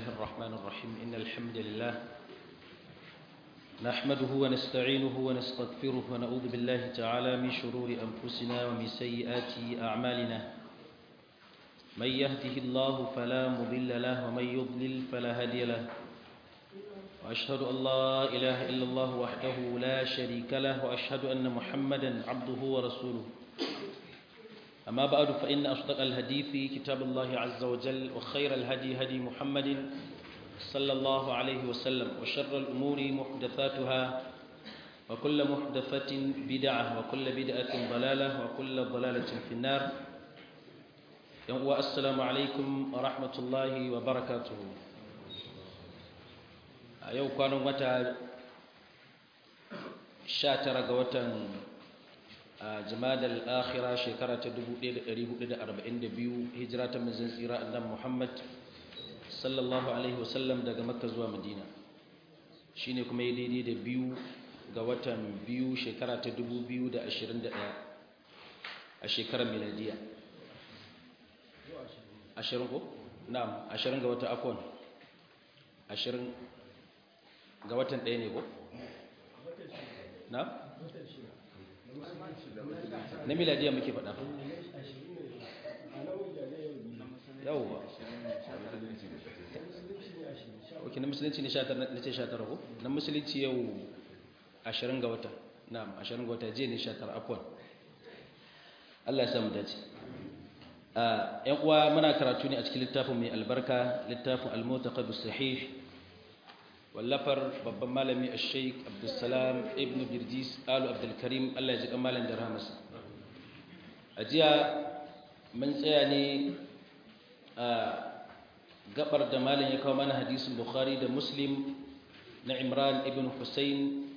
الرحمن الرحيم إن الحمد لله نحمده ونستعينه ونستغفره ونعوذ بالله تعالى من شرور أنفسنا ومن سيئات أعمالنا من يهده الله فلا مضل له ومن يضلل فلا هادي له وأشهد أن لا إله إلا الله وحده لا شريك له وأشهد أن محمدا عبده ورسوله أما بعد فإن أصدق الحديث كتاب الله عز وجل وخير الهدي هدي محمد صلى الله عليه وسلم وشر الأمور محدثاتها وكل محدثة بدعة وكل بدعة ضلالة وكل ضلالة في النار والسلام عليكم ورحمة الله وبركاته yau kwanan wata 19 ga watan jimadal akhira shekara ta 1442 hijira ta manzon tsira annabi Muhammad sallallahu alaihi wasallam daga Makka zuwa Madina shine kuma yi daidai da biyu ga watan biyu shekara ta 2021 a shekarar miladiya 20 ko na'am 20 ga wata afwan 20 ga watan ɗaya ne ko na'am na miladiya muke faɗa yawwa ok na musulunci ne 19 ko na musulunci yau 20 ga wata na 20 ga wata je ne 19 akwai Allah ya samu dace yan uwa muna karatu ne a cikin littafin mai albarka littafin al-mutaqaddis sahih wallafar babban malami a sheik abdulsalam ibn birjis alu abdulkarim allah ya ji kamalin da rahamarsa a jiya mun tsaya ne a gabar da malam ya kawo mana hadisin bukhari da muslim na imran ibn hussein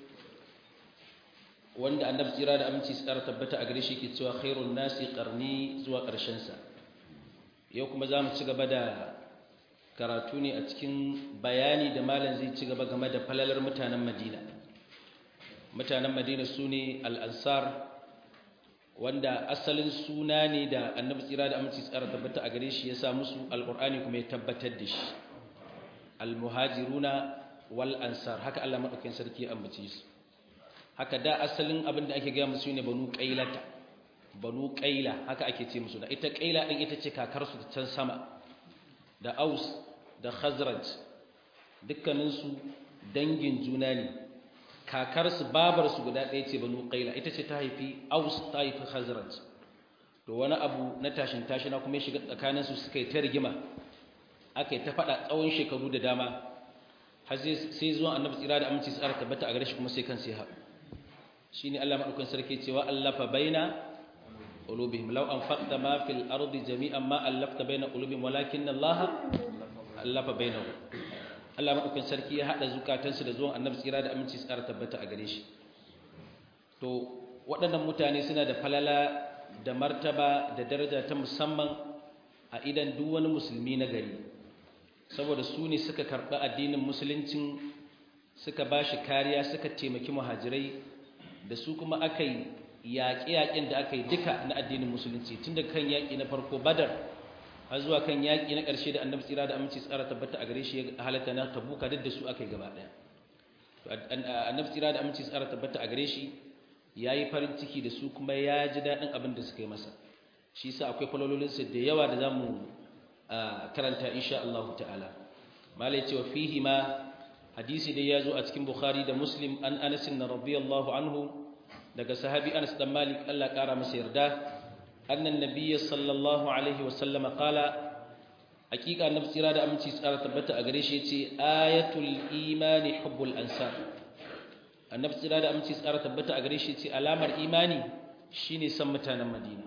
wanda annabi tsira da aminci tsara tabbata a gare shi ke cewa khairun nasi karni zuwa ƙarshensa yau kuma za mu ci gaba da karatu ne a cikin bayani da malam zai ci gaba game da falalar mutanen madina mutanen madina su ne al'ansar wanda asalin suna ne da annabi tsira da aminci tsara tabbata a gare shi ya sa musu alƙur'ani kuma ya tabbatar da shi almuhajiruna wal ansar haka Allah maɗaukakin sarki ya ambace su haka da asalin abin da ake gaya musu ne banu ƙailata banu ƙaila haka ake ce musu da ita ƙaila ɗin ita ce kakarsu da can sama da aus da khazraj dukkaninsu dangin juna ne kakarsu babarsu guda ɗaya ce banu ƙaila ita ce ta haifi aus ta haifi khazraj to wani abu na tashin tashina kuma ya shiga tsakaninsu suka yi ta rigima aka yi ta faɗa tsawon shekaru da dama har sai zuwa annabi tsira da aminci tsara tabbata a gare shi kuma sai kan sai haɗu shi ne allah maɗaukan sarki cewa allafa baina قلوبهم لو أنفقت ما في الأرض جميعا ما ألفت بين قلوبهم ولكن الله ألف بينهم Allah maɗaukin sarki ya haɗa zukatansu da zuwan annabi tsira da aminci su ƙara tabbata a gare shi to waɗannan mutane suna da falala da martaba da daraja ta musamman a idan duk wani musulmi na gari saboda su ne suka karɓi addinin musuluncin suka ba shi kariya suka taimaki muhajirai da su kuma aka yi yaƙe-yaƙen da aka yi duka na addinin musulunci tun da kan yaƙi na farko badar har zuwa kan yaƙi na ƙarshe da annabi tsira da aminci tsara tabbata a gare shi ya halatta na tabuka duk da su aka yi gaba ɗaya annabi tsira da aminci tsara tabbata a gare shi ya yi farin ciki da su kuma ya ji daɗin abin da suka yi masa shi sa akwai falololinsa da yawa da za mu karanta insha Allah ta'ala malai cewa fihi ma hadisi dai ya zo a cikin bukhari da muslim an anasin na radiyallahu anhu daga sahabi Anas dan Malik Allah kara masa yarda annan nabiyyi sallallahu alaihi wasallama qala hakika annabi tsira da aminci tsara tabbata a gare shi yace ayatul imani hubbul ansar annabi tsira da aminci tsara tabbata a gare shi yace alamar imani shine san mutanen Madina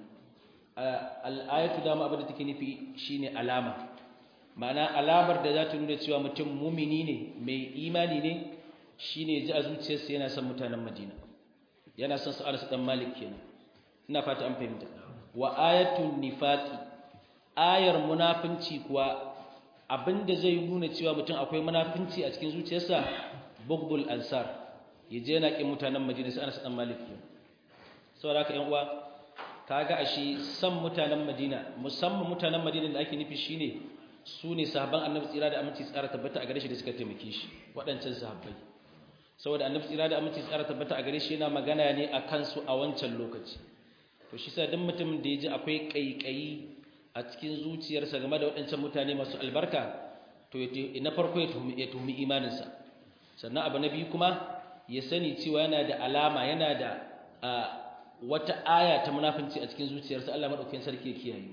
al ayatu dama abin da take nufi shine alama ma'ana alamar da za ta nuna cewa mutum mumini ne mai imani ne shine ji a zuciyarsa yana son mutanen Madina yana son su Anas dan Malik kenan ina fata an fahimta wa ayatul nifaqi ayar munafinci kuwa abinda zai nuna cewa mutum akwai munafinci a cikin zuciyarsa bughdul ansar yaje yana kin mutanen Madina sai Anas dan Malik kenan saboda haka ƴan uwa kaga ashe san mutanen Madina musamman mutanen Madina da ake nufi shine su ne sahabban annabi tsira da aminci tsara tabbata a gare shi da suka taimake shi waɗancan sahabbai saboda annabi tsira da aminci tsara tabbata a gare shi yana magana ne a kansu a wancan lokaci to shi sa duk mutumin da ya ji akwai ƙaiƙayi a cikin zuciyarsa game da waɗancan mutane masu albarka to na farko ya tuhumi imaninsa sannan abu na biyu kuma ya sani cewa yana da alama yana da wata aya ta munafinci a cikin zuciyarsa Allah madaukakin sarki ya kiyaye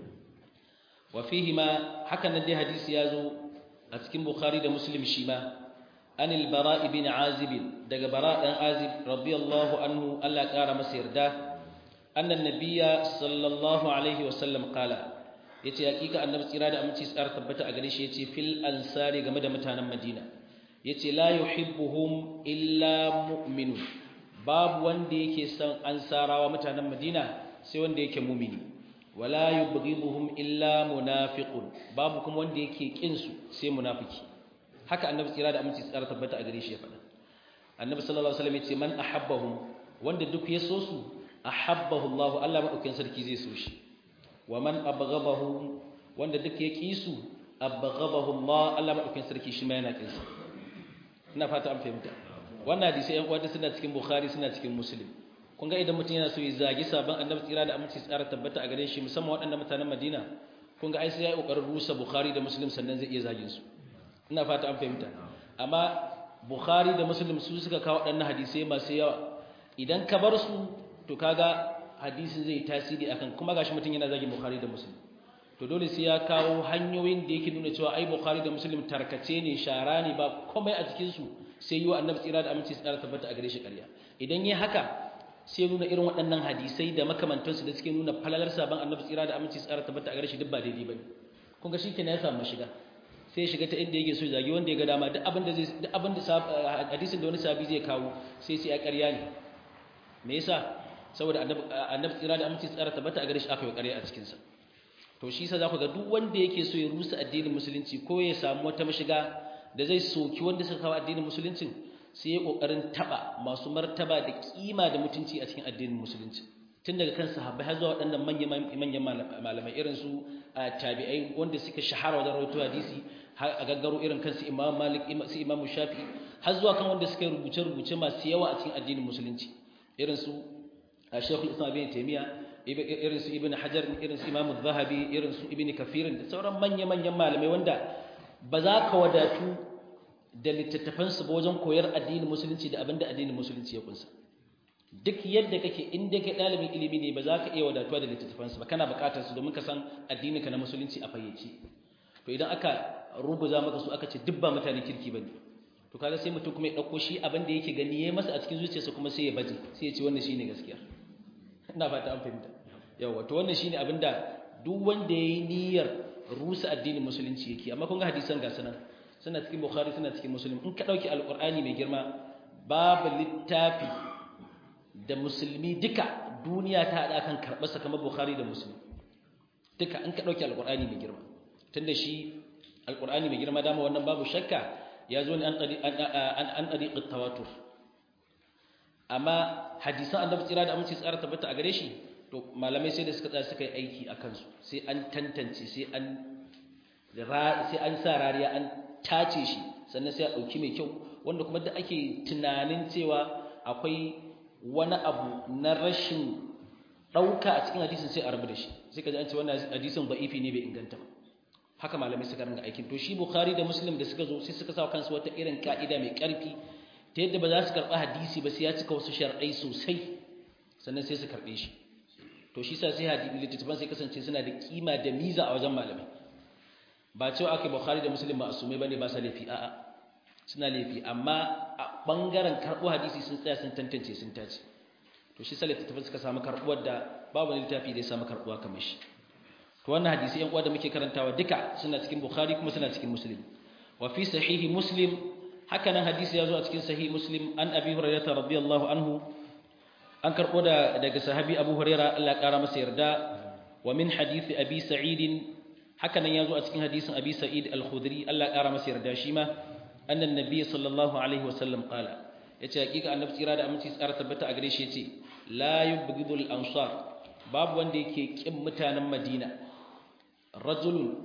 wa fihi ma hakan nan dai hadisi ya zo a cikin bukhari da muslim shi ma anil bara ibn azib daga bara dan azib radiyallahu anhu Allah ya kara masa yarda annan nabiyya sallallahu alaihi wa sallam qala yace hakika annabi tsira da aminci tsara tabbata a gare shi yace fil ansari game da mutanen madina yace la yuhibbuhum illa mu'minun babu wanda yake son ansarawa mutanen madina sai wanda yake mumini wala yubghiduhum illa munafiqun babu kuma wanda yake kin su sai munafiki haka annabi tsira da aminci tsara tabbata a gare shi ya faɗa annabi sallallahu alaihi wasallam yace man ahabbahum wanda duk ya so su ahabbahu Allah Allah madaukakin sarki zai so shi wa man abghadahu wanda duk ya ki su abghadahu Allah Allah madaukakin sarki shi ma yana kin sa ina fata an fahimta wannan hadisi ɗan uwa suna cikin Bukhari suna cikin Muslim kun ga idan mutum yana so ya zagi sabon annabi tsira da aminci tsara tabbata a gare shi musamman waɗannan mutanen Madina kun ga ai sai ya yi kokarin rusa Bukhari da Muslim sannan zai iya zagin su ina fata an fahimta amma Bukhari da Muslim su suka kawo waɗannan hadisai masu yawa idan ka bar su to kaga hadisin zai tasiri akan kuma gashi mutum yana zagin Bukhari da Muslim to dole sai ya kawo hanyoyin da yake nuna cewa ai Bukhari da Muslim tarkace ne shara ne ba komai a cikin su sai yi wa annabi tsira da aminci tsara tabbata a gare shi ƙarya idan yi haka sai nuna irin waɗannan hadisai da makamantansu da suke nuna falalar sabon annabi tsira da aminci tsara tabbata a gare shi duk ba daidai bane kun ga shikenan ya samu shiga sai shiga ta inda yake so zagi wanda ya ga dama duk abin da zai duk abin da hadisin da wani sabi zai kawo sai sai ya ƙarya ne me yasa saboda annabi tsira da aminci tsara tabbata a gare shi aka yi ƙarya a cikin sa to shi yasa za ku ga duk wanda yake so ya rusa addinin musulunci ko ya samu wata mashiga da zai soki wanda suka kawo addinin musuluncin sai ya kokarin taba masu martaba da kima da mutunci a cikin addinin musulunci tun daga kan sahabbai har zuwa waɗannan manyan malamai irin su tabi'ai wanda suka shahara wajen rawaito hadisi har a gaggaro irin kansu imam malik su imam shafi har zuwa kan wanda suka rubuce rubuce masu yawa a cikin addinin musulunci irin su shaykhul islam ibn taymiya irin su ibn hajar irin su imam zahabi irin su ibn kafirin da sauran manya-manyan malamai wanda ba za ka wadatu da littattafansu ba wajen koyar addinin musulunci da abinda addinin musulunci ya kunsa duk yadda kake inda kai ɗalibin ilimi ne ba za ka iya wadatuwa da littattafansu ba kana buƙatar su domin ka san addininka na musulunci a fayyace to idan aka rubuza maka su aka ce duk ba mutane kirki ba ne to kaga sai mutum kuma ya ɗauko shi abin da yake gani ya masa a cikin zuciyarsa kuma sai ya baje sai ya ce wannan shine gaskiya ina fata an fahimta yawa to wannan shine abin da duk wanda ya yi niyyar rusa addinin musulunci yake amma kun ga hadisan ga sanan suna cikin bukhari suna cikin muslim in ka dauki alqur'ani mai girma babu littafi da musulmi duka duniya ta hada kan karbar sa kamar bukhari da muslim duka in ka dauki alqur'ani mai girma tunda shi alqur'ani mai girma dama wannan babu shakka ya zo ne an an an tariqat tawatur amma hadisan annabi tsira da aminci tsara tabbata a gare shi to malamai sai da suka tsaya suka yi aiki a kansu sai an tantance sai an sai an sa rariya an tace shi sannan sai a ɗauki mai kyau wanda kuma da ake tunanin cewa akwai wani abu na rashin ɗauka a cikin hadisin sai a rabu da shi sai ka ji an ce wannan hadisin da'ifi ne bai inganta ba haka malamai suka ringa aikin to shi bukhari da muslim da suka zo sai suka sa kansu wata irin ka'ida mai ƙarfi ta yadda ba za su karɓi hadisi ba sai ya cika wasu sharɗai sosai sannan sai su karɓe shi to shi sa sai hadisi littattafan sai kasance suna da kima da miza a wajen malamai ba cewa aka bukhari da muslim ba asumai bane ba sa laifi a'a suna laifi amma a bangaren karɓo hadisi sun tsaya sun tantance sun tace to shi sa littattafan suka samu karɓuwar da babu wani littafi da ya samu karɓuwa kamar shi to wannan hadisi yan uwa da muke karantawa duka suna cikin bukhari kuma suna cikin muslim wa fi sahihi muslim haka nan hadisi ya zo a cikin sahihi muslim an abi hurairah radiyallahu anhu an karɓo da daga sahabi abu huraira Allah ya ƙara masa yarda wa min hadisi abi sa'id haka nan ya zo a cikin hadisin abi sa'id al-khudri Allah ya ƙara masa yarda shi ma annan nabiy sallallahu alaihi wa sallam qala yace hakika annabi tsira da aminci tsara tabbata a gare shi yace la yubghidul ansar babu wanda yake kin mutanen madina rajulun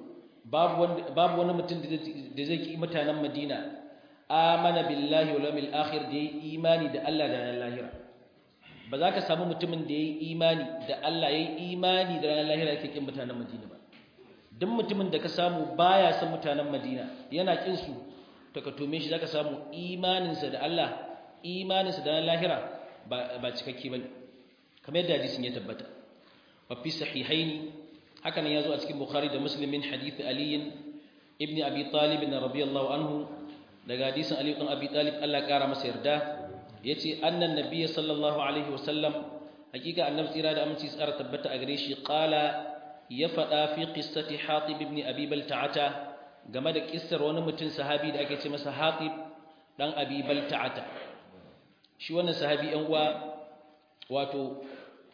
babu wanda babu wani mutum da zai ki mutanen Madina amana billahi wal yawmil akhir da yayi imani da Allah da ranar lahira ba za ka samu mutumin da yayi imani da Allah yayi imani da ranar lahira yake kin mutanen Madina ba duk mutumin da ka samu baya son mutanen Madina yana kin su to ka tome shi zaka samu imaninsa da Allah imaninsa da ranar lahira ba ba cikakke bane kamar yadda hadisin ya tabbata wa fi sahihaini haka nan yazo a cikin Bukhari da Muslim min hadith Ali ibn Abi Talib radiyallahu anhu daga hadisin Ali ibn Abi Talib Allah ya kara masa yarda yace annan nabiyyi sallallahu alaihi wasallam hakika annabi tsira da aminci tsara tabbata a gare shi qala ya fada fi qissati Hatib ibn Abi Balta'ata game da kissar wani mutum sahabi da ake ce masa Hatib dan Abi Balta'ata shi wannan sahabi yan uwa wato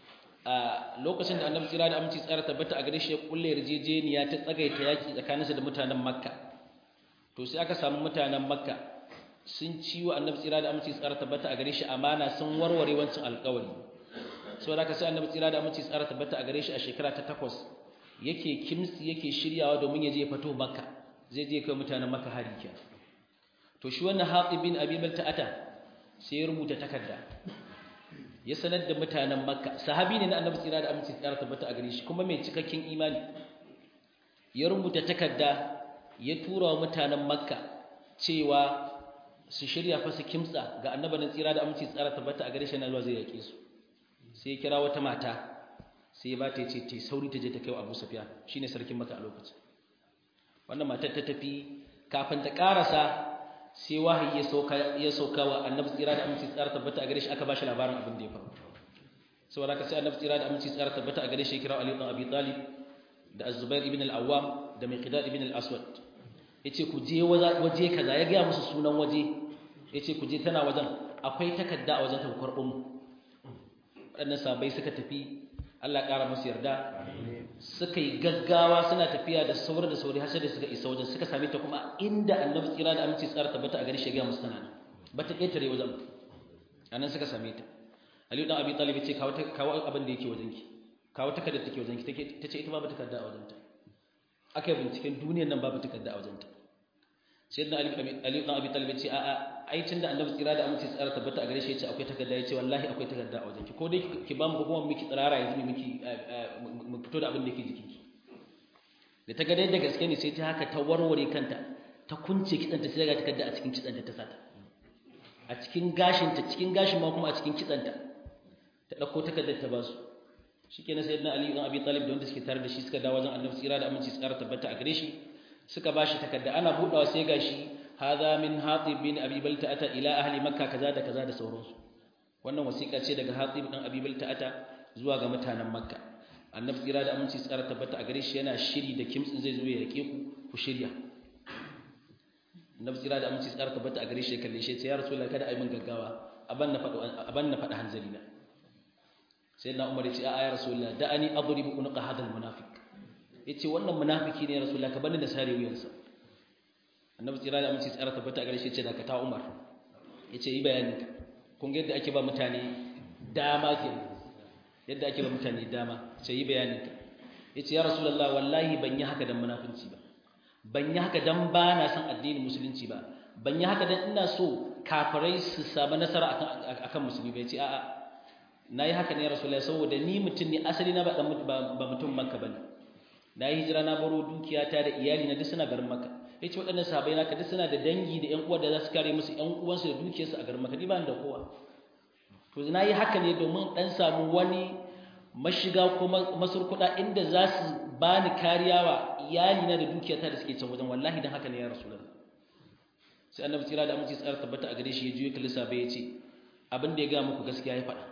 a lokacin da annabi tsira da aminci tsara tabbata a gare shi ya kulle yarjejeniya ta tsagaita yaki tsakaninsa da mutanen makka to sai aka samu mutanen makka sun ciwo annabi tsira da aminci tsara tabbata a gare shi amana sun warware wancan alƙawari saboda haka sai annabi tsira da aminci tsara tabbata a gare shi a shekara ta takwas yake kimsi yake shiryawa domin ya je fito makka zai je kai mutanen makka hari kenan to shi wannan haqib bin abi balta'ata sai ya rubuta takarda ya sanar da mutanen makka sahabi ne na annabi tsira da aminci tsara tabbata a gare shi kuma mai cikakken imani ya rubuta takarda ya tura wa mutanen makka cewa su shirya fa su kimtsa ga annabanin tsira da aminci tsara tabbata a gare shi na zuwa zai yake su sai ya kira wata mata sai ya ba ta ce ta sauri ta je ta kai wa abu safiya shine sarkin makka a lokacin wannan matar ta tafi kafin ta karasa sai wahayi ya sauka ya sauka wa annabi tsira da aminci tsara tabbata a gare shi aka bashi labarin abin da ya faru saboda haka sai annabi tsira da aminci tsara tabbata a gare shi kira Ali ibn Abi Talib da Az-Zubair ibn al-Awwam da Miqdad ibn al-Aswad yace ku je waje kaza ya ga musu sunan waje yace ku je tana wajen akwai takarda a wajen ta karɓo mu waɗannan sabai suka tafi Allah ƙara musu yarda suka yi gaggawa suna tafiya da sauri da sauri har sai da suka isa wajen suka same ta kuma inda annabi tsira da aminci tsara tabbata a gari shi ga musu tana ba ta ƙetare wajen anan suka same ta Aliyu dan Abi Talib ce kawo kawo abin da yake wajen ki kawo takardar take wajen ki take tace ita babu takarda a wajen ta aka yi binciken duniyar nan babu takarda a wajen ta sayyidina Ali Ali dan Abi Talib ce a a ai tunda annabi tsira da aminci tsara tabbata a gare shi yace akwai takarda yace wallahi akwai takarda a wajen ki ko dai ki ba mu ko kuma miki tsirara yanzu miki mu fito da abin da yake jikinki da ta ga dai da gaske ne sai ta haka ta warware kanta ta kunce kitsanta sai ga takarda a cikin kitsanta ta sata a cikin gashinta cikin gashin ma kuma a cikin kitsanta ta dauko takardar ta basu shikenan sayyidina ali ibn abi talib da wanda suke tare da shi suka dawo wajen annabi tsira da aminci tsara tabbata a gare shi suka bashi takarda ana budawa sai gashi hadha min hatib bin abi balta'ata ila ahli makka kaza da kaza da sauransu wannan wasiƙa ce daga hatib dan abi balta'ata zuwa ga mutanen makka annabi tsira da aminci tsara tabbata a gare shi yana shiri da kimtsin zai zo ya yake ku ku shirya annabi tsira da aminci tsara tabbata a gare shi kalle shi ya rasulullahi kada ai min gaggawa aban na faɗo aban na faɗa hanzari na sai na umar ya ce a ya rasulullahi da ani adribu unqa hadal munafiq yace wannan munafiki ne ya rasulullahi ka bani da sare wuyansa annabi tsira da aminci tsara tabbata a gare shi ya ce da ka ta umar yace yi bayani kun ga yadda ake ba mutane dama kenan yadda ake ba mutane dama sai yi bayanin ka yace ya rasulullah wallahi ban yi haka dan munafinci ba ban yi haka dan ba na san addinin musulunci ba ban yi haka dan ina so kafirai su samu nasara akan akan musulmi ba yace a'a nayi haka ne ya rasulullah saboda ni mutum ne asali na ba dan ba mutum makka bane nayi hijira na baro dukiyata da iyali na duk suna garin makka yace waɗannan sahabbai naka duk suna da dangi da ƴan uwa da za su kare musu ƴan uwansu da dukiyarsu a garin makka ni ba da kowa to na yi haka ne domin ɗan samu wani mashiga ko masurkuɗa inda za su ba ni kariya wa iyalina da dukiyata da suke can wajen wallahi don haka ne ya rasu sai annabi tsira da aminci tsara tabbata a gare shi ya juyo kalisa bai ya ce abin da ya gaya muku gaskiya ya faɗa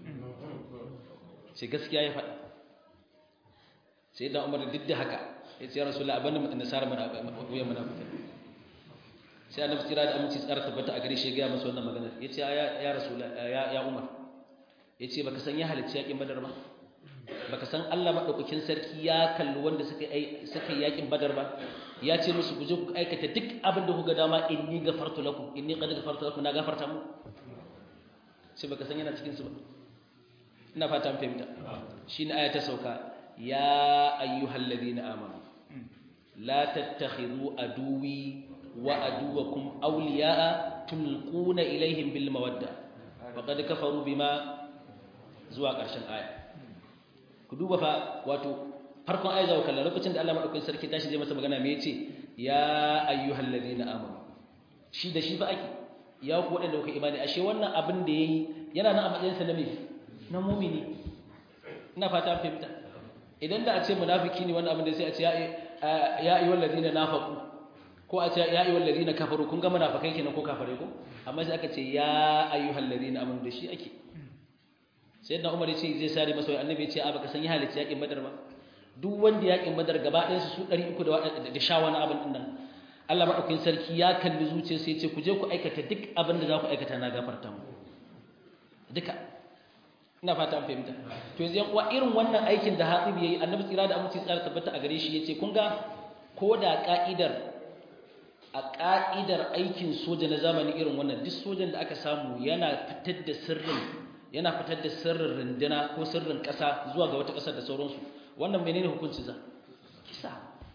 sai gaskiya ya faɗa sai da umar duk da haka ya ce ya rasu la abin da nasara wuyan munafikai sai annabi tsira da aminci tsara tabbata a gare shi ya gaya masa wannan maganar ya ce ya rasu ya umar ya ce baka san ya halicci yakin badar ba baka san Allah maɗaukakin sarki ya kalli wanda suka yi suka yakin badar ba ya ce musu ku je ku aikata duk abin da kuka dama inni gafartu lakum inni qad gafartu lakum na gafarta mu sai baka san yana cikin su ba ina fata fahimta shine aya ta sauka ya ayyuhal ladina amanu la tattakhidhu aduwi wa aduwakum awliya'a tulquna ilaihim bil mawadda faqad kafaru bima zuwa ƙarshen aya ku duba fa wato farkon aya zawo kallon lokacin da Allah madaukakin sarki tashi zai masa magana me yace ya ayyuhal ladina amanu shi da shi fa ake ya ku waɗanda kuka imani ashe wannan abin da yayi yana nan a matsayin sa na me na mu'mini ina fata fahimta idan da a ce munafiki ne wannan abin da sai a ce ya ayyuhal ladina nafaqu ko a ce ya ayyuhal ladina kafaru kun ga munafikai kenan ko kafare ko amma sai aka ce ya ayyuhal ladina amanu da shi ake sayyidina umar yace zai sare masa annabi yace a baka san ya halitta yakin badar ba duk wanda yakin badar gaba ɗayan su 300 da sha wani abin din nan Allah madaukakin sarki ya kalli zuciyarsa yace ku je ku aikata duk abin da za ku aikata na gafarta mu duka ina fata an fahimta to yanzu yan uwa irin wannan aikin da Hatib yayi annabi tsira da aminci tsara tabbata a gare shi yace kun ga ko da ka'idar a ka'idar aikin soja na zamani irin wannan duk sojan da aka samu yana fitar da sirrin yana fitar da sirrin runduna ko sirrin ƙasa zuwa ga wata ƙasar da sauransu wannan menene hukunci za kisa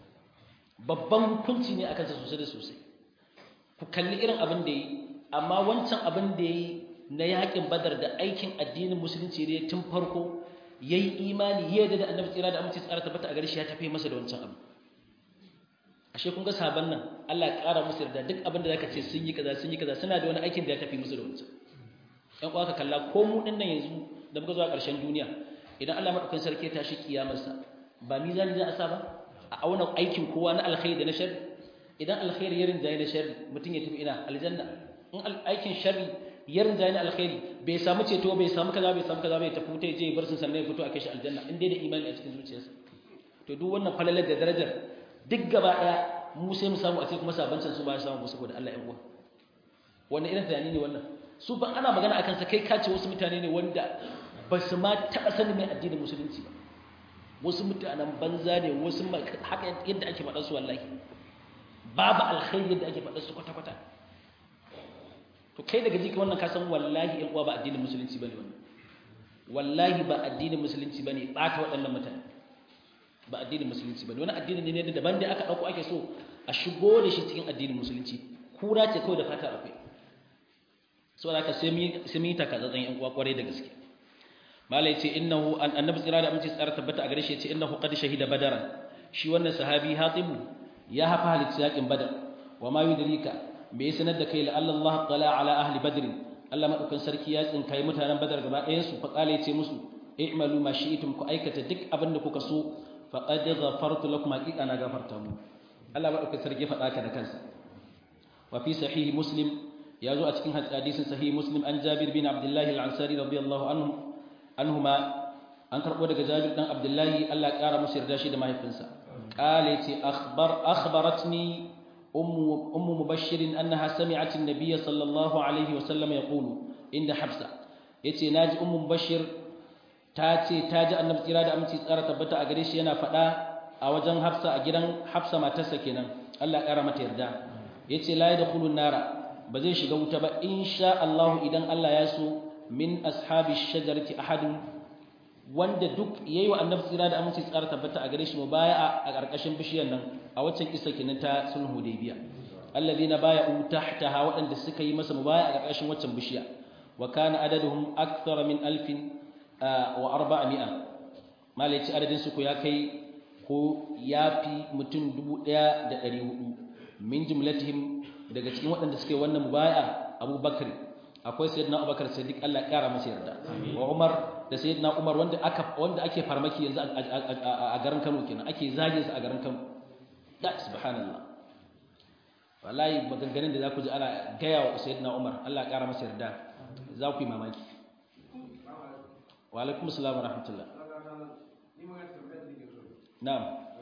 babban hukunci ne akan sa sosai da sosai ku kalli irin abin da yi amma wancan abin da yi na yakin badar da aikin addinin musulunci ne tun farko yayi imani ya yarda da annabi tsira da aminci tsara tabbata a gare shi ya tafi masa da wancan abu ashe kun ga saban nan Allah ya ƙara musu yarda duk abin da zaka ce sun yi kaza sun yi kaza suna da wani aikin da ya tafi musu da wancan ɗan uwa ka kalla ko mu ɗin nan yanzu da muka zuwa ƙarshen duniya idan Allah maɗaukakin sarki ya tashi kiyamarsa ba mizani za a sa ba a auna aikin kowa na alkhairi da na sharri idan alkhairi ya rinjaye na sharri mutum ya tafi ina aljanna in aikin sharri ya rinjaye na alkhairi bai samu ceto bai samu kaza bai samu kaza bai tafi wuta je bar sun sannan ya fito a kai shi aljanna in dai da imani a cikin zuciyarsa to duk wannan falalar da darajar duk gaba ɗaya mu sai mu samu a sai kuma sabancin su ba ya samu saboda Allah ya uwa wannan irin tunani ne wannan su ban ana magana akan sa kai kace wasu mutane ne wanda ba su ma taɓa sanin mai addinin musulunci ba wasu mutanen banza ne wasu haka yadda ake faɗa su wallahi babu alkhairi yadda ake faɗa su kwata-kwata to kai daga jika wannan ka san wallahi yan uwa ba addinin musulunci bane wannan wallahi ba addinin musulunci bane ɓata waɗannan mutane ba addinin musulunci bane wani addini ne da daban da aka ɗauko ake so a shigo da shi cikin addinin musulunci kura ce kawai da fata akwai saboda haka sai mun yi takatsatsan yan uwa kwarai da gaske malai ce innahu annabi tsira da aminci tsara tabbata a gare shi ce innahu qad shahida badaran shi wannan sahabi hatibu ya hafa halitta yakin badar wa ma yudrika me ya sanar da kai la Allah qala ala ahli badr Allah madaukan sarki ya tsinkai mutanen badar gaba ɗayan su fa kale ce musu i'malu ma shi'tum ku aikata duk abin da kuka so faqad ghafartu lakum haqiqa na gafarta mu Allah madaukan sarki ya faɗa ka da kansa wa fi sahih muslim ya zo a cikin hadisin sahih muslim an jabir bin abdullahi al-ansari radiyallahu anhu anhuma an karbo daga jabir dan abdullahi Allah ya kara musu yarda shi da mahaifinsa qala ce akhbar akhbaratni ummu ummu mubashshir annaha sami'at an-nabiy sallallahu alaihi wa sallam yaqulu inda hafsa yace naji ummu mubashshir ta ce ta ji annabi tsira da aminci tsara tabbata a gare shi yana faɗa a wajen hafsa a gidan hafsa matarsa kenan Allah ya kara mata yarda yace la yadkhulun nara ba zai shiga wuta ba insha Allah idan Allah ya so min ashabi shajarati ahadun wanda duk yayi wa annabi tsira da aminci tsara tabbata a gare shi mubaya'a a karkashin bishiyar nan a waccan kissa kenan ta sulhu hudaybiya alladhina baya'u tahtaha waɗanda suka yi masa mubaya'a a karkashin waccan bishiya wa kana adaduhum akthara min alfin wa arba'a malai ci adadin su ko ya kai ko yafi mutum dubu ɗaya da ɗari hudu min jumlatihim daga cikin waɗanda suke wannan mubaya abubakar akwai sayyidina abubakar siddiq Allah ya kara masa yarda wa umar da sayyidina umar wanda aka wanda ake farmaki yanzu a garin Kano kenan ake zagin su a garin Kano da subhanallah wallahi maganganun da zaku ji ana gaya wa sayyidina umar Allah ya kara masa yarda za ku yi mamaki wa alaikum assalam wa rahmatullah na'am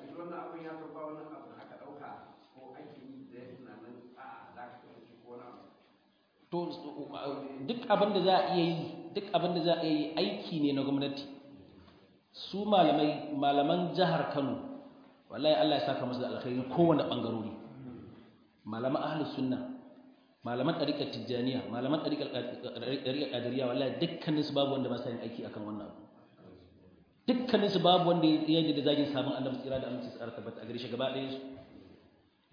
to duk abin da za a iya yi duk abin da za a yi aiki ne na gwamnati su malamai malaman jihar Kano wallahi Allah ya saka musu da alkhairi kowanne bangarori malaman ahlus sunna malaman tariqat tijaniya malaman tariqat tariqat qadiriyya wallahi dukkanin su babu wanda ba sa yin aiki akan wannan abu dukkanin su babu wanda ya yi da zagin sabon annabi tsira da aminci tsara tabbata a gare shi gaba ɗaya su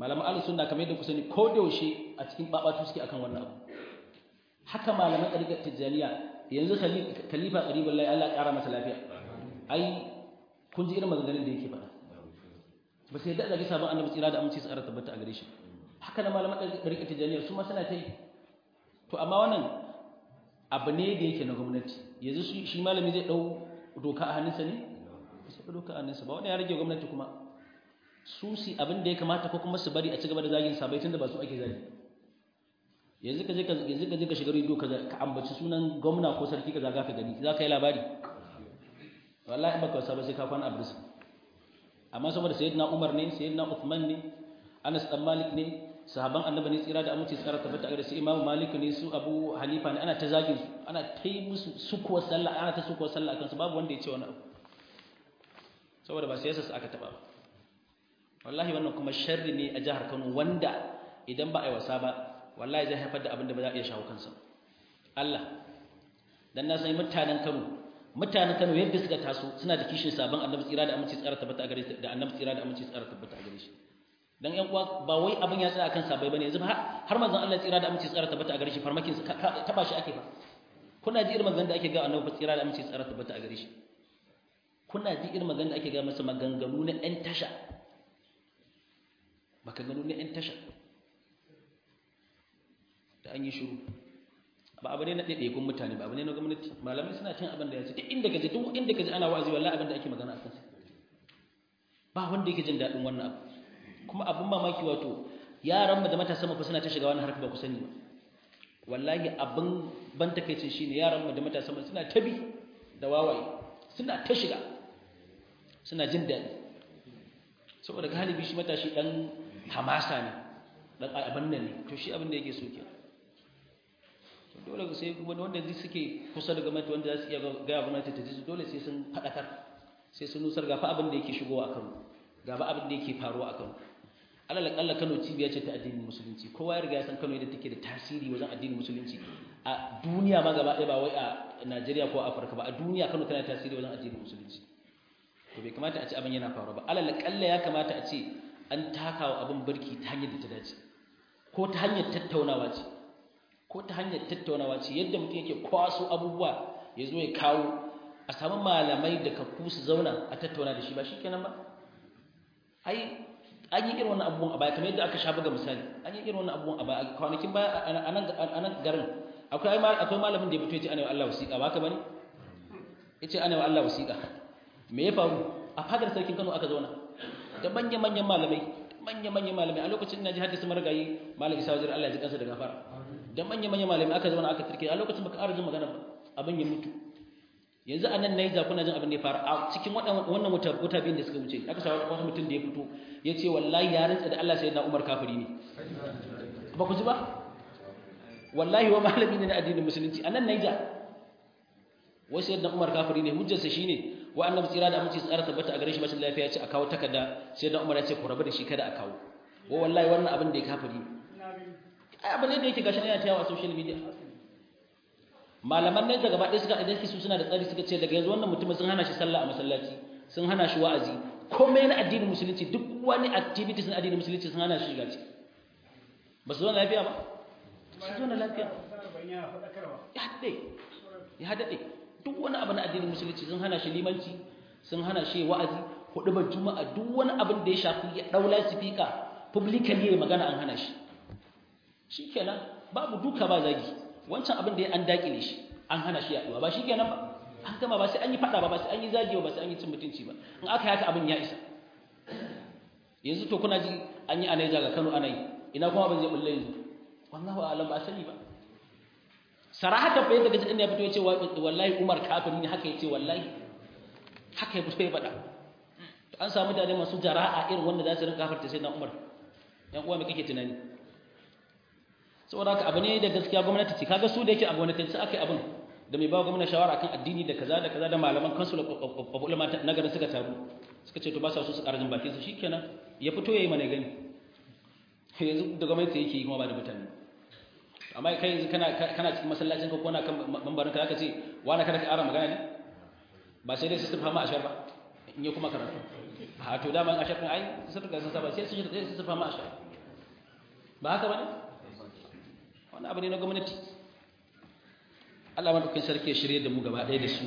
malaman ahlus sunna kamar yadda ku sani ko da yaushe a cikin babatu suke akan wannan abu haka malaman ɗariƙar tijjaniya yanzu khalifa ƙaribin lai Allah ƙara masa lafiya ai kun ji irin maganganun da yake faɗa ba sai da zagi sabon annabi tsira da aminci tsara tabbata a gare shi haka na malaman ɗariƙar tijjaniya su ma suna ta yi to amma wannan abu ne da yake na gwamnati yanzu shi malami zai ɗau doka a hannunsa ne ba sai doka a hannunsa ba wani ya rage gwamnati kuma su si abin da ya kamata ko kuma su bari a ci gaba da zagin sabai tunda ba su ake zagi yanzu ka je ka yanzu ka je ka shiga rediyo ka ka ambaci sunan gwamna ko sarki ka zaga ka gani za ka yi labari wallahi baka wasa ba sai ka kwana abris amma saboda sayyidina Umar ne sayyidina Uthman ne Anas dan Malik ne sahaban annabi ne tsira da aminci tsara tabbata ga su Imam Malik ne su Abu Hanifa ne ana ta zagin su ana ta yi musu sukuwa sallah ana ta sukuwa sallah akan su babu wanda ya ce wani abu saboda ba siyasa su aka taba ba wallahi wannan kuma sharri ne a jihar Kano wanda idan ba a yi wasa ba wallahi zai haifar da abin da ba za a iya shawo kansa Allah dan na san mutanen Kano mutanen Kano yadda suka taso suna da kishin sabon annabi tsira da aminci tsara tabbata a gare shi da annabi tsira da aminci tsara tabbata a gare shi dan ƴan uwa ba wai abin ya tsaya akan sabai bane yanzu har manzon Allah tsira da aminci tsara tabbata a gare shi farmakin taba shi ake fa kuna ji irin maganganun da ake ga annabi tsira da aminci tsara tabbata a gare shi kuna ji irin maganganun da ake ga masa maganganu na ƴan tasha maganganu na ƴan tasha da an yi shiru ba abu ne na ɗaiɗaikun mutane ba abu ne na gwamnati malamai suna cin abin da ya ce duk inda gaji duk inda gaji ana wa'azi wallahi abin da ake magana a kansa ba wanda yake jin daɗin wannan abu kuma abin mamaki wato yaran mu da matasan mu suna ta shiga wannan harka ba ku sani ba wallahi abin ban takeicin shine yaran mu da matasan mu suna tabi da wawaye suna ta shiga suna jin daɗi saboda galibi shi matashi dan hamasa ne dan abin nan ne to shi abin da yake so kenan dole sai kuma wanda zai suke kusa da gwamnati wanda za su iya gaya gwamnati ta ji dole sai sun faɗakar sai sun nusar gafa abin da yake shigowa a kano gaba abin da yake faruwa a kano alal akalla kano cibiya ce ta addinin musulunci kowa ya riga ya san kano yadda take da tasiri wajen addinin musulunci a duniya ma gaba ɗaya ba wai a najeriya ko afirka ba a duniya kano tana tasiri wajen addinin musulunci to bai kamata a ce abin yana faruwa ba alal akalla ya kamata a ce an takawa abin birki ta hanyar da ta dace ko ta hanyar tattaunawa ce ko ta hanyar tattaunawa ce yadda mutum yake kwaso abubuwa ya zo ya kawo a samu malamai da kafu su zauna a tattauna da shi ba shi kenan ba ai an yi irin wannan abubuwan a baya kamar yadda aka sha buga misali an yi irin wannan abubuwan a baya kwanakin baya a nan garin akwai akwai malamin da ya fito ya ce ana wa Allah wasiƙa ba ka bane ya ce ana wa Allah wasiƙa me ya faru a fadar sarkin Kano aka zauna da manya-manyan malamai manya-manyan malamai a lokacin ina ji haddasa marigayi malam isa wajen Allah ya ji kansa da gafara da manya-manyan malamai aka zama aka turke a lokacin baka ƙara jin magana ba abin ya mutu yanzu a nan Niger kuna jin abin da ya fara a cikin wannan wata wata biyun da suka wuce aka samu wani mutum da ya fito ya ce wallahi ya rantsa da Allah sai na Umar kafiri ne ba ku ji ba wallahi wa malami ne na addinin musulunci a nan Niger wai sai na Umar kafiri ne hujjarsa shine wa annabi tsira da aminci tsara tabbata a gare shi bashin lafiya ya ce a kawo takarda sai da Umar ya ce ku rabu da shi kada a kawo wa wallahi wannan abin da ya kafiri ai abin da yake gashi yana tayawa a social media malaman ne daga baɗe suka idan su suna da tsari suka ce daga yanzu wannan mutumin sun hana shi sallah a masallaci sun hana shi wa'azi komai na addinin musulunci duk wani activities na addinin musulunci sun hana shi shiga ci ba su zo lafiya ba su zo lafiya ya haɗe ya haɗe duk wani abu na addinin musulunci sun hana shi limanci sun hana shi wa'azi hudubar juma'a duk wani abin da ya shafi ya daula sifika publicly ya magana an hana shi shikenan babu duka ba zagi wancan abin da ya an dakile shi an hana shi yaduwa ba shikenan ba an gama ba sai an yi fada ba ba sai an yi zagi ba sai an yi cin mutunci ba in aka haka abin ya isa yanzu to kuna ji an yi anaija ga Kano anai ina kuma ban zai bulle yanzu wallahu a'lam ba sani ba sarahatan fa yadda gaji din ya fito ya ce wallahi Umar kafiri ne haka yace wallahi haka ya fito ya faɗa an samu mutane masu jara'a irin wanda za su rinka kafarta sai na Umar yan uwa me kake tunani saboda haka abu ne da gaskiya gwamnati ce kaga su da yake a gwamnatin sai aka yi abin da mai bawa gwamnati shawara kan addini da kaza da kaza da malaman kansu da ulama na garin suka taru suka ce to ba sa so su karajin bakin su shikenan ya fito yayi mana gani yanzu da gwamnati yake yi kuma ba da mutane amma kai yanzu kana kana cikin masallacin ka ko na kan mambarin ka zaka ce wani kada ka ƙara magana ne ba sai dai su fama ashar ba in ya kuma karatu a to daman ashar din ai sun riga sun saba sai su sai su fama ashar ba haka bane wani abu ne na gwamnati Allah madaukakin sarki ya shirye da mu gaba ɗaya da su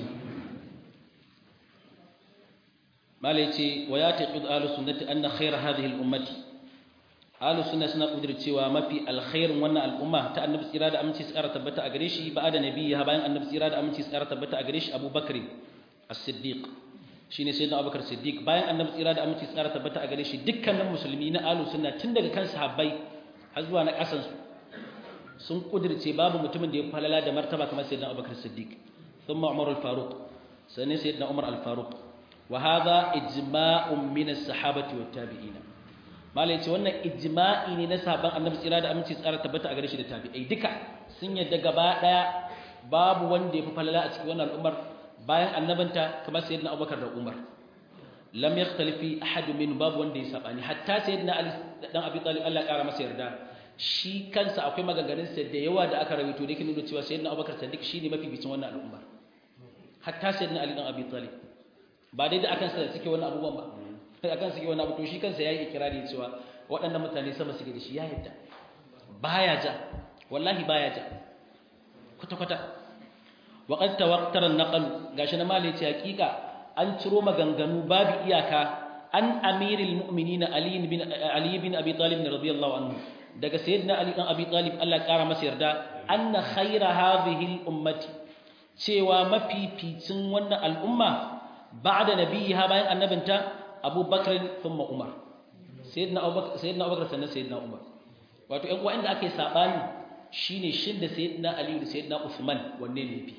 malai ce wa ya taqid ahlus sunnati anna khayra hadhihi al ummati ahlus sunna suna kudir cewa mafi alkhairin wannan al'umma ta annabi tsira da aminci tsara tabbata a gare shi ba da nabiyyi bayan annabi tsira da aminci tsara tabbata a gare shi abubakar as-siddiq shine sayyidina abubakar siddiq bayan annabi tsira da aminci tsara tabbata a gare shi dukkanin musulmi na ahlus sunna tun daga kan sahabbai har zuwa na kasan su sun kudirce babu mutumin da ya falala da martaba kamar sayyidina abubakar siddiq thumma umar al-faruq sannan sayyidina umar al-faruq wa hadha ijma'un min as-sahabati wat tabi'ina malai ce wannan ijma'i ne na sahabban annabi tsira da aminci tsara tabbata a gare shi da tabi'ai duka sun yadda gaba daya babu wanda ya fi falala a cikin wannan al'ummar bayan annabanta kamar sayyidina abubakar da umar lam yakhtalifi ahad min babu wanda ya sabani hatta sayyidina ali dan abi talib Allah ya kara masa yarda shi kansa akwai maganganun sa da yawa da aka rawaito da yake nuna cewa sayyidina abubakar sadiq shine mafi bicin wannan al'umma hatta sayyidina ali dan abi talib ba dai da akan sa suke wannan abubuwan ba sai akan suke wannan abu to shi kansa yayi ikrari cewa waɗannan mutane sama suke da shi ya yadda baya ja wallahi baya ja kwata kwata wa qad tawaqqara an-naql gashi na mali ce hakika an ciro maganganu babu iyaka an amiril mu'minin ali bin ali bin abi talib radiyallahu anhu daga sayyidina ali dan abi talib Allah ya kara masa yarda anna khayra hadhihi al-ummati cewa mafificin wannan al'umma ba'da nabiyha bayan annabinta Abu Bakr thumma Umar sayyidina Abu Bakr sayyidina Abu Bakr sannan sayyidina Umar wato ƴan uwa inda ake sabani shine shin da sayyidina Ali da sayyidina Uthman wanne ne yafi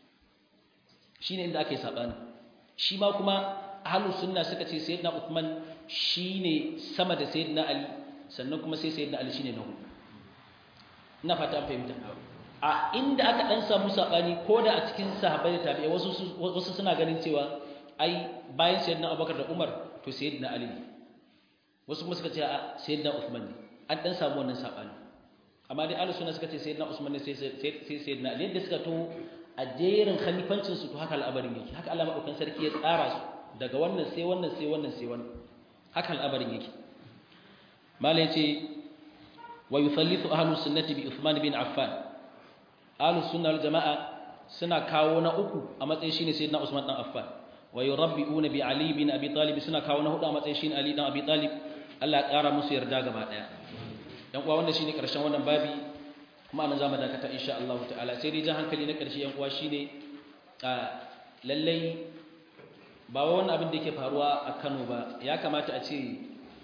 shine inda ake sabani shi ma kuma ahlus sunna suka ce sayyidina Uthman shine sama da sayyidina Ali sannan kuma sai sayyidina Ali shine na hudu ina fata an fahimta a inda aka dan samu sabani ko da a cikin sahabbai da tabi'ai wasu wasu suna ganin cewa ai bayan sayyidina Abubakar da Umar to sayyidina Ali ne wasu kuma suka ce a sayyidina Uthman ne an dan samu wannan sabani amma dai ahlus sunna suka ce sayyidina Usman ne sai sai sayyidina Ali yadda suka to a jerin khalifancin su to haka al'abarin yake haka Allah madaukakin sarki ya tsara su daga wannan sai wannan sai wannan sai wannan haka al'abarin yake malai ce wa yuthallitu ahlus sunnati bi Uthman bin Affan ahlus sunna wal jamaa suna kawo na uku a matsayin shine sayyidina Usman dan Affan wa yurabbi'una bi Ali bin Abi Talib suna kawo na hudu a matsayin shine Ali dan Abi Talib Allah ya kara musu yarda gaba daya dan uwa wannan shine karshen wannan babi kuma anan zamu dakata insha Allah ta'ala sai dai jan hankali na karshe yan uwa shine a lallai ba wannan abin da yake faruwa a Kano ba ya kamata a ce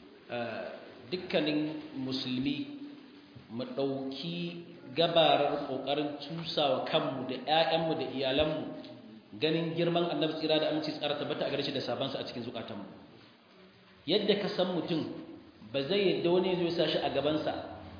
dukkanin musulmi mu dauki gabarar kokarin tusawa kanmu da ƴaƴanmu da iyalanmu ganin girman Annabi tsira da aminci tsara tabbata a gare shi da sabansa a cikin zukatanmu yadda ka san mutum ba zai yadda wani zai sa shi a gabansa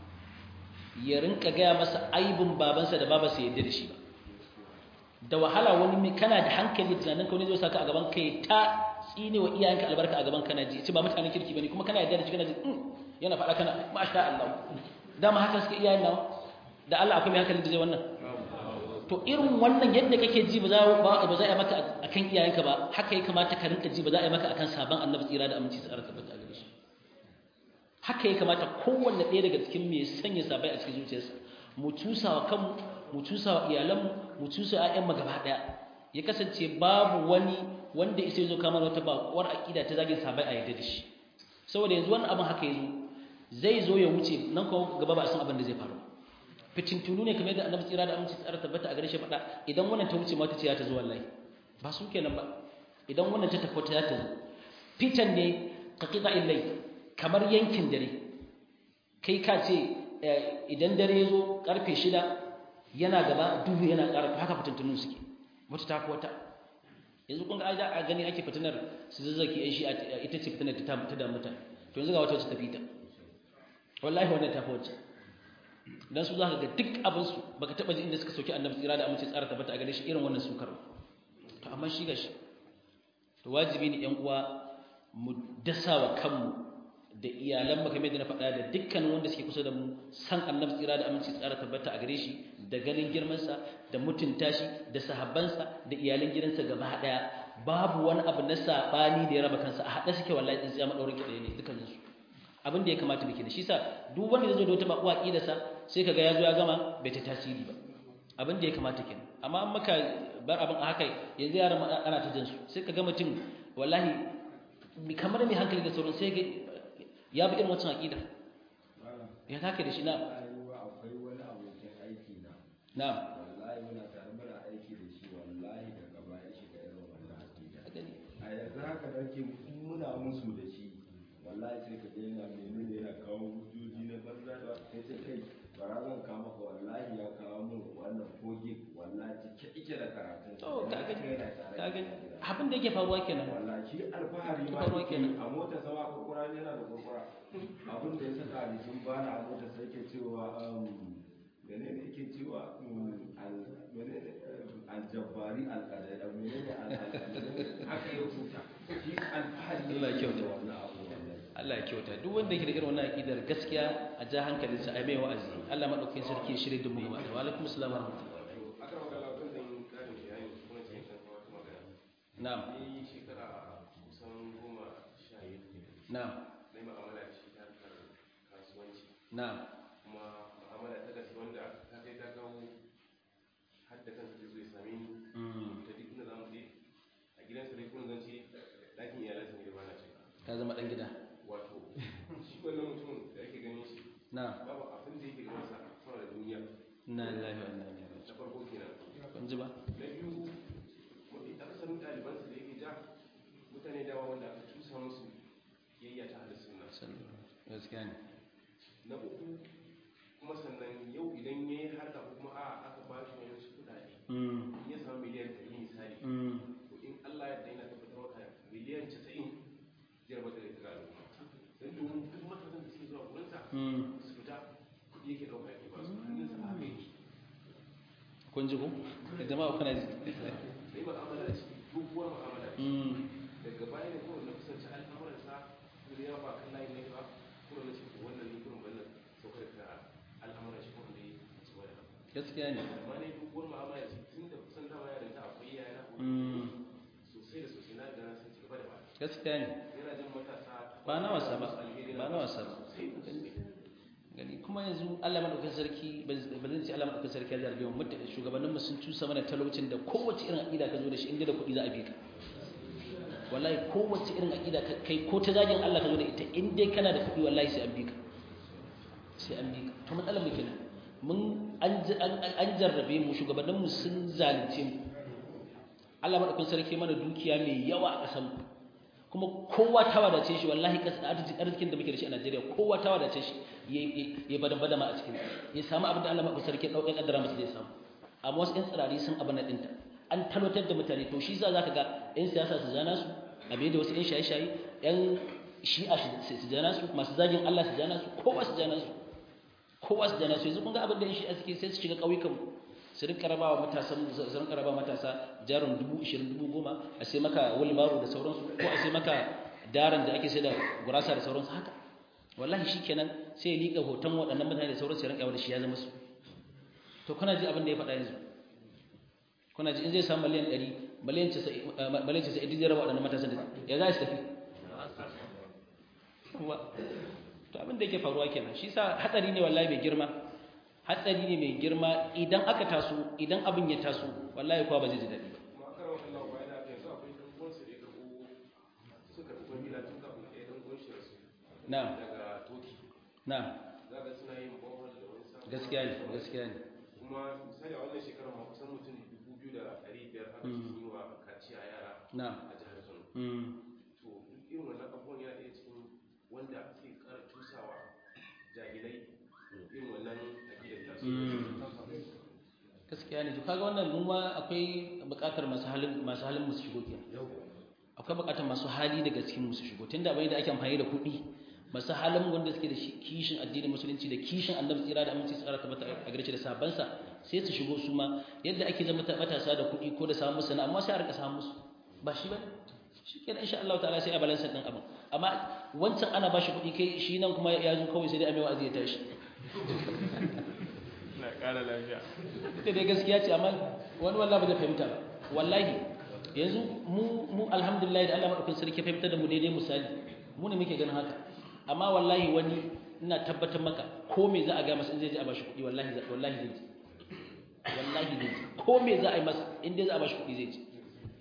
ya rinka gaya masa aibin babansa da babansa yadda da shi ba da wahala wani mai kana da hankali tunanin ka wani zai saka a gaban kai ta tsine wa iyayenka albarka a gaban kana ji ce ba mutanen kirki bane kuma kana yadda da shi kana ji yana faɗa kana masha Allah dama haka suke iyayen nawa da Allah akwai mai hankali da zai wannan to irin wannan yadda kake ji ba za ba za a yi maka akan iyayenka ba haka ya kamata ka rinka ji ba za a yi maka akan sabon annabi tsira da aminci tsara tabbata gare shi haka ya kamata kowanne ɗaya daga cikin mai sanya sabai a cikin zuciyarsa mu cusawa kanmu mu cusawa iyalanmu mu cusawa ƴaƴanmu gaba ɗaya ya kasance babu wani wanda isa zo kamar wata bakuwar aƙida ta zagin sabai a yadda da shi saboda yanzu wannan abin haka ya zo zai zo ya wuce nan kuma gaba ba a san abin da zai faru fitintunu ne kamar yadda annabi tsira da aminci tsara tabbata a gare shi faɗa idan wannan ta wuce mata ce ya ta zo wallahi ba su kenan ba idan wannan ta tafi ta ta zo fitan ne ka qita illai kamar yankin dare kai ka ce idan dare ya zo karfe shida yana gaba duhu yana ƙara haka fitintunun suke wata ta fi wata yanzu kun ga a gani ake fitinar su zazzaki yan shi ita ce fitinar ta da mutane to yanzu ga wata wacce ta fita wallahi wannan ta fi wacce dan su za ka ga duk abinsu baka taɓa ji inda suka soki annabi tsira da amince tsara tabbata a gare shi irin wannan sukar to amma shi gashi to wajibi ne yan uwa mu dasa wa kanmu da iyalan maka da na faɗa da dukkan wanda suke kusa da mu san annabi tsira da aminci tsara tabbata a gare shi da ganin girmansa da mutunta shi da sahabbansa da iyalan gidansa gaba ɗaya babu wani abu na saɓani da ya raba kansa a haɗe suke wallahi tsintsiya maɗaurin kiɗa ne dukkaninsu abin da ya kamata muke da shi sa duk wanda zai zo da wata bakuwa aqidarsa sai kaga ya zo ya gama bai ta tasiri ba abin da ya kamata kenan amma an maka bar abin a haka yanzu yaran ana ta jin su sai kaga mutum wallahi kamar mai hankali da sauran sai ga ya bi irin wancan aqida ya take da shi na akwai wani abokin aiki na na'am wallahi muna tare muna aiki da shi wallahi daga baya shiga irin wannan aqida a yanzu haka nake muna musu da shi wallahi sai ka ga yana menene yana kawo hujjoji na banza da sai sai kai bara zan kawo maka wallahi ya kawo min wannan kogi wallahi cike ike da karatun to ka gani yana tare ka gani abin da yake faruwa kenan wallahi shi alfahari ma Faruwa yake kenan. a mota sama kurkura ne yana da kurkura abin da ya saka a jikin bana a mota sai ke cewa um, menene yake cewa um, al- menene eh, aljabbari alƙadari menene alƙadari haka ya huta shi alfahari Allah ya yake kyauta. da wannan abu wallahi Allah ya kyauta duk wanda yake da irin wannan aqidar gaskiya a ja hankalinsa a mai wa'azi Allah madaukakin sarki ya shirye da mu gaba da wa alaikum assalam wa rahmatullahi aka magana kan zan yi karin bayani kuma ce kan kuma wata magana na'am ni shekara kusan goma sha biyu na'am na yi ma'amala da shi ta harkar kasuwanci na'am kuma ma'amala ta gaske wanda ta kai ta kawo har da kansa zai zo ya same ni Mm. ta duk inda za mu je a gidansa dai kuma zan ce ɗakin iyalansa ne da ba na ce ka zama dan gida wato shi wannan mutumin da ake ganin shi na'am babu abin da yake ganin sa sama da duniya inna lillahi wa inna ilaihi na farko kenan raji'un kun ji ba na biyu mafi akasarin ɗalibansa da yake ja mutane dawa wanda aka cusa musu yayya ta hada suna sallallahu gaskiya ne na uku kuma sannan yau idan ya yi harka ko kuma a aka ba shi wani su kuɗaɗe mm in ya samu miliyan ɗari misali mm to in Allah ya daina tabbatar maka miliyan casa'in zai rabar da ita ga al'umma don domin duk matasan da suke zuwa gurinsa mm su fita kuɗi yake ɗauka yake ba su hannunsa a haka yake kun ji ko jama'a kuna ji sai mu'amala da shi doguwar mu'amala da shi mm daga baya ne kawai na kusanci al'amuransa kuma ya ba kan layin ne ba kuma na cikin wannan ne kuma wannan saukar da al'amuran shi kuma da ya ci wani abu gaskiya ne amma ne doguwar mu'amala da shi tun da kusan dama ya rinta akwai yaya na mm sosai da sosai na gana sun ci gaba da ba gaskiya ne yana jin matasa ba na wasa ba alheri ba na wasa ba sosai da sosai gani kuma yanzu Allah madaukakin sarki ba zan ce Allah madaukakin sarki ya zarge mu mutane shugabannin mu sun cusa mana talaucin da kowace irin aqida ka zo da shi inda da kuɗi za a bi ka wallahi kowace irin aqida ka kai ko ta zagin Allah ka zo da ita in dai kana da kuɗi wallahi sai an bi ka sai an bi ka to matsalar mu kenan mun an an jarrabe mu shugabannin mu sun zalunce mu Allah madaukakin sarki mana dukiya mai yawa a ƙasar mu kuma kowa ta wadace shi wallahi arzikin da muke da shi a Najeriya kowa ta wadace shi ya badan badama a cikin ya samu abin da Allah mafi sarki ɗauƙin ƙaddara masa zai samu amma wasu 'yan tsirari sun abin na ɗinta an talotar da mutane to shi za ka ga 'yan siyasa su zana su a da wasu 'yan shaye-shaye 'yan shi'a su jana su masu zagin Allah su jana su kowa su jana su kowa su jana su yanzu kun ga abin da 'yan shi'a suke sai su shiga ƙauyukan su rinka rabawa matasa su rinka rabawa matasa jarin dubu ishirin dubu goma a sai maka wulbaro da sauransu ko a sai maka daren da ake sai da gurasa da sauransu haka wallahi shikenan sai ya liƙa hoton waɗannan mutane da sauransu ya rinka yawa da shi ya zama su to kuna ji abin da ya faɗa yanzu kuna ji in zai samu miliyan ɗari miliyan casa'in duk zai raba waɗannan matasan da ya za su tafi to abin da yake faruwa kenan shi sa hatsari ne wallahi mai girma hatsari ne mai girma idan aka taso idan abin ya taso wallahi kowa ba zai ji daɗi ba kuma aka rawa Allah ba yana da yanzu akwai ɗan uwansa da ya karɓo suka karɓo gida tun kafin ɗaya ɗan uwan shi rasu na'am daga toki na'am za ka suna yin bohol da wani sabon gaskiya ne gaskiya ne kuma misali a wannan shekarar ma kusan mutum dubu biyu da ɗari biyar haka sun yi wa kaciya yara na'am a jihar Kano mm. to duk irin wannan abubuwan yana ɗaya cikin wanda suke ƙara tusawa jahilai irin wannan aƙidar tasu gaskiya ne to kaga wannan mu ma akwai buƙatar masu halin masu halin musu shigo kenan akwai buƙatar masu hali daga cikin musu shigo tunda bai da ake amfani da kuɗi masu halin wanda suke da shi kishin addinin musulunci da kishin annabi tsira da aminci tsara tabbata a gare shi da sabansa sai su shigo su ma yadda ake zama matasa da kuɗi ko da samun musu na amma sai a rika samun musu ba shi bane shikenan insha Allah ta'ala sai a balansa din abin amma wancan ana bashi kuɗi kai shi nan kuma ya zo kawai sai dai a mai wa'azi ya tashi na ƙara lafiya ita dai gaskiya ce amma wani wallahi ba zai fahimta ba wallahi yanzu mu mu alhamdulillah da Allah madaukakin sarki fahimta da mu daidai misali mu ne muke ganin haka amma wallahi wani ina tabbatar maka ko me za a ga masa in zai je a bashi kuɗi wallahi wallahi zai ji wallahi zai ji ko me za a yi masa in dai za a bashi kuɗi zai ji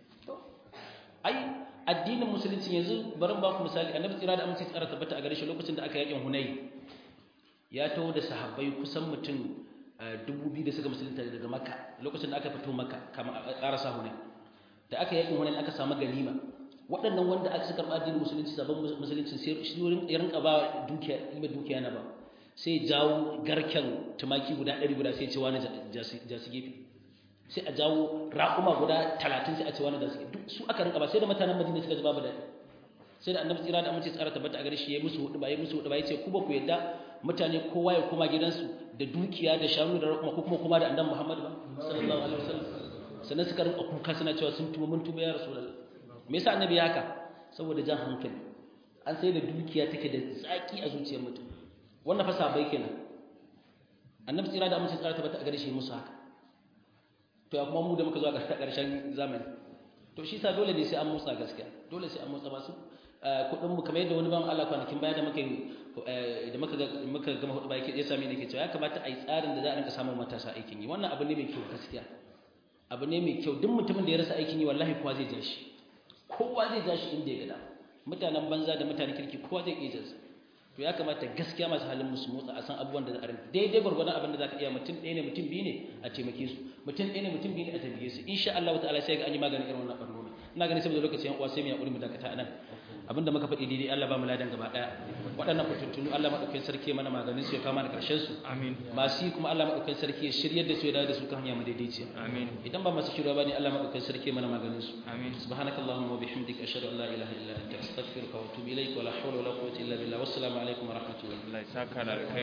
ai addinin musulunci yanzu bari ba ku misali annabi tsira da amince tsara tabbata a gare shi lokacin da aka yakin hunay ya taho da sahabbai kusan mutum dubu biyu da suka musulunta daga makka lokacin da aka fito makka kamar a karasa hunay da aka yakin hunay aka samu ganima waɗannan wanda aka karɓa addinin musulunci sabon musulunci sai shi ya rinka ba dukiya ima dukiya na ba sai jawo garken tumaki guda ɗari guda sai ce wani jasu gefe sai a jawo raƙuma guda talatin sai a ce wani da suke duk su aka rinka ba sai da mutanen madina suka ji babu daɗi sai da annabi tsira da amince tsara tabbata a gare shi ya musu hudu ba ya musu hudu ba ya ce ku ba ku yadda mutane kowa ya koma gidansu da dukiya da shanu da raƙuma ko kuma kuma da annabi muhammad ba sallallahu alaihi wasallam sannan suka rinka kuka suna cewa sun tuba mun tuba ya rasulullah me yasa annabi ya haka saboda jan hankali an sai da dukiya take da zaki a zuciyar mutum wannan fa sabai kenan annabi tsira da amince tsara tabbata a gare shi musu haka to ya kuma mu da muka zo a ƙarshen zamani to shi sa dole ne sai an motsa gaskiya dole sai an motsa masu kuɗin mu kamar yadda wani ban Allah kwanakin baya da muka da muka muka gama hudu baya ya sami ne ke cewa ya kamata a yi tsarin da za a rinka samun matasa aikin yi wannan abu ne mai kyau gaskiya abu ne mai kyau duk mutumin da ya rasa aikin yi wallahi kowa zai ja shi kowa zai ja shi inda ya gada mutanen banza da mutanen kirki kowa zai iya jansa to ya kamata gaskiya masu halin musu motsa a san abubuwan da za a rinka daidai gwargwadon abin da za ka iya mutum ɗaya ne mutum biyu ne a taimake su mutum ɗaya ne mutum biyu ne a taimake su insha Allah ta'ala sai ga an yi maganin irin wannan ɓarnoni ina ganin saboda lokaci yan uwa sai mu yaƙuri mu dakata nan abinda muka faɗi daidai Allah ba mu ladan gaba ɗaya waɗannan fitattunu Allah maɗaukakin sarki mana maganin su ya kama da ƙarshen su amin masu yi kuma Allah maɗaukakin sarki ya shiryar da su ya dawo da su kan hanya madaidaiciya amin idan ba masu shirya ba ne Allah maɗaukakin sarki mana maganin su amin subhanakallahumma wa bihamdika ashhadu an la ilaha illa anta astaghfiruka wa atubu ilaik wa la hawla wa la quwwata illa billah wassalamu alaikum wa rahmatullahi Allah ya saka da alkhairi